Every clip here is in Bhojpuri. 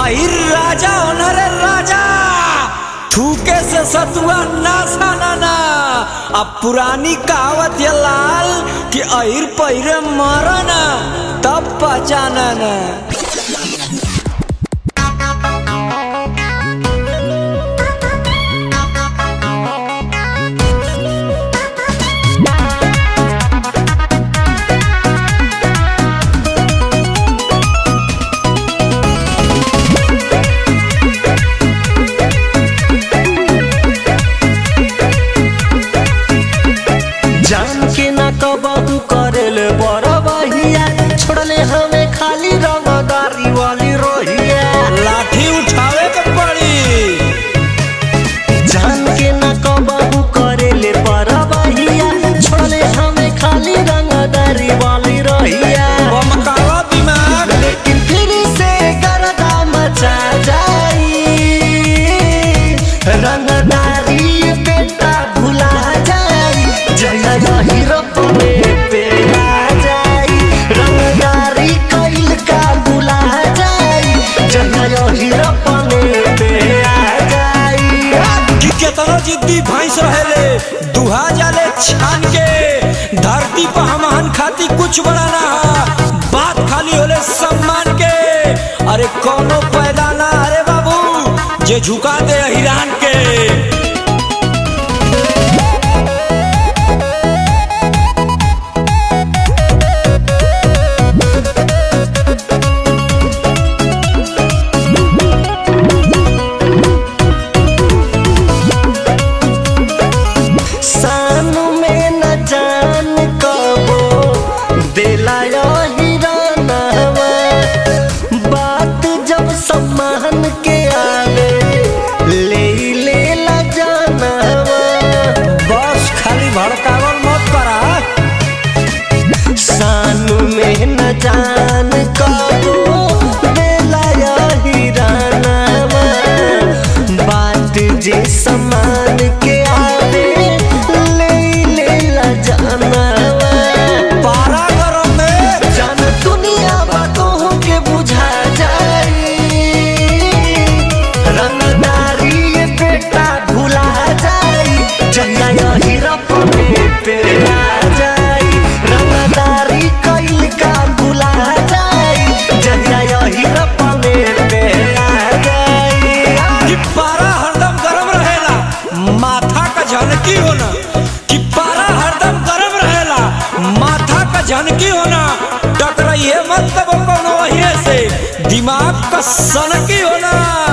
आहिर राजा ओनरे राजा थूके से सतुआ ना साना अब पुरानी कहावत ये लाल कि अहिर पहिरे मरना तब पहचाना ना जान के ना कबहू करेले बरबहिया छोड़ले हमें खाली रंगदारी वाली रोहिया लाठी उठावे के पड़ी जान के ना कबहू करेले बरबहिया छोड़ले हमें खाली रंगदारी वाली रोहिया बमकावा दिमाग लेकिन फिर से गर्दा मचा जाई रंगदारी बेटा भुला जाई जया यही रपने पे आ जाई रंगदारी कइल का भुला जाई जया यही रपने पे आ जाई कि केतनो जिद्दी भैंस रहेले दुहा जाले छान के धरती पर हमहन खाती कुछ बड़ा ना हा। बात खाली होले सम्मान के अरे कोनो पैदा ना अरे बाबू जे झुका दे हिरान के सानु में न जान कबो दिला हिरानवा बात जब सम्मान के आवे ले ले ला जानवा बस खाली भड़कावल मत करा सानु में न जान कबो दिला हिरानवा बात जे सम्मान के आवे ले ले ला जानवा पारा गरम में जान दुनिया बातों के बुझा जाए रंगदारी ये बेटा भुला जाए जहिया यही रपने पे आ जाए रंगदारी कइल का भुला जाए जहिया यही रपने पे आ जाए कि पारा हरदम गरम रहेला माथा का झनकी होना कि पारा हरदम गरम रहेला माथा का झनकी होना टकराइए मत तब कोनो वही से दिमाग का सनकी होना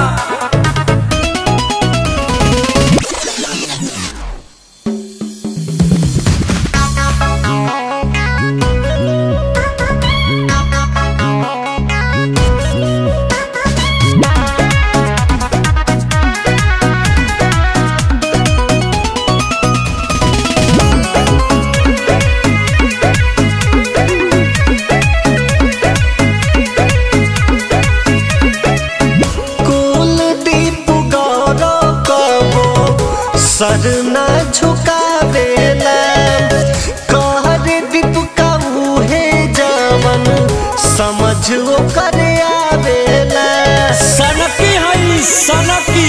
कुलदीप गौरव कबो सर न झुकावेला कहर दीप का मुहे जवन समझ ओकर आवेला सनकी है सनकी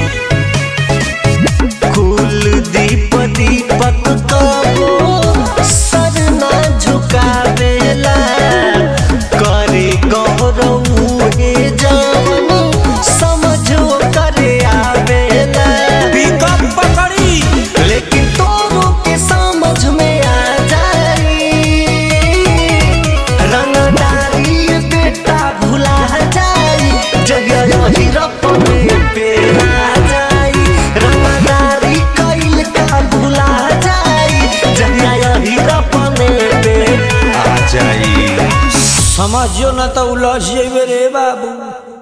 कुलदीप दीपक कबो सर न झुकावेला करे गौरव मुहे जवन समझ ओकर आवेला पिकअप पकड़ी लेकिन तोरों के समझ में आ जाई रंगदारी ये बेटा भुला जाई जगह यही रपने पे आ जाई रंगदारी कइल का भुला जाई जगह यही रपने पे आ जाई समझियो ना तो उलझ जेबे रे बाबू